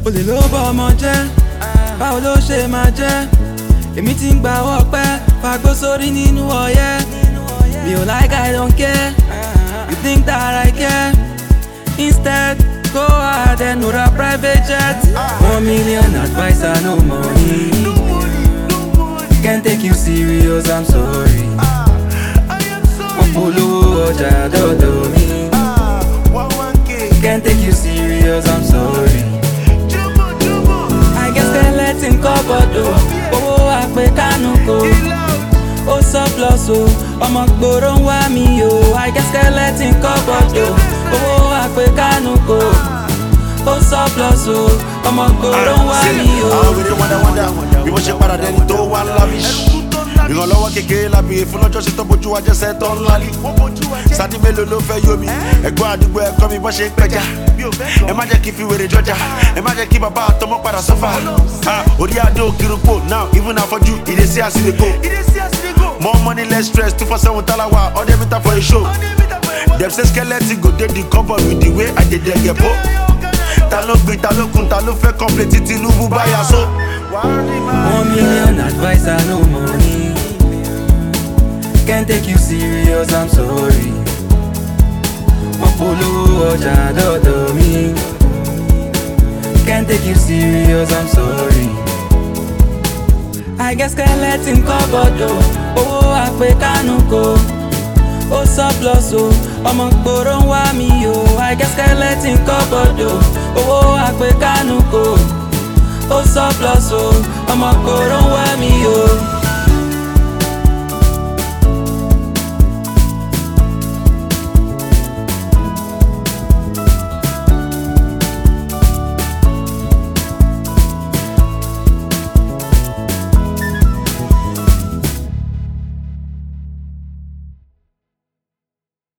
olè ló bọ ọmọ jẹ́ báwo ló ṣe máa jẹ́ èmi ti ń gba ọwọ́ pẹ́ fagbó sórí nínú ọyẹ́ mi ò like I don't care you think that I care instead go ahead and order private jet one million adviser no money can't take you serious I'm sorry wọ́n polówó ọjà dọ́dọ̀ mi can't take you serious I'm sorry. I guess skeleton cupboard o owó àpè kánú kò ó surplus o ọmọ gbòòrò ń wá mi o I guess skeleton cupboard o owó àpè kánú kò ó surplus o ọmọ gbòòrò ń wá mi o. àwọn wèrè wọ́ndà wọ́ndà bí mo ṣe padà dẹni tó wá ńlá mi. ìrànlọ́wọ́ kékeré la béèrè fún lọ́jọ́ sí tó bójú wa jẹ́sẹ̀ tó ńlá ní. sadi mélòó ló fẹ́ yómi ẹ̀gbọ́n àdúgbò ẹ̀kọ́ mi bọ́ ṣe ń pẹja. ẹ má jẹ́ kí n fi wèrè jọjà ẹ má jẹ́ kí bàbá àtọmọ padà sọ́fà. Ah, orí adé òkìrúpò now even afọ́jú ìdésí àsìlẹ̀kọ. more money less stress two for seven talawa ọdẹ mita for a show. dem say skeleton go dey the cupboard with the way i dey dey get po. ta ló gbin ta ló kun ta ló fẹ́ complete tí tinubu báyà so. One million adviser, no money. Can't take you serious, I'm sorry. Wọ́n polówó ọjà dọ́dọ̀ mi. Can't take you serious, I'm sorry. I guess skeleton cupboard o, owó àpè kánú kò. Ó surplus o, ọmọ gbòòrò ń wá mi o. I guess skeleton cupboard o, owó àpè kánú kò ó surplus o ọmọ kòró ń wá mi o.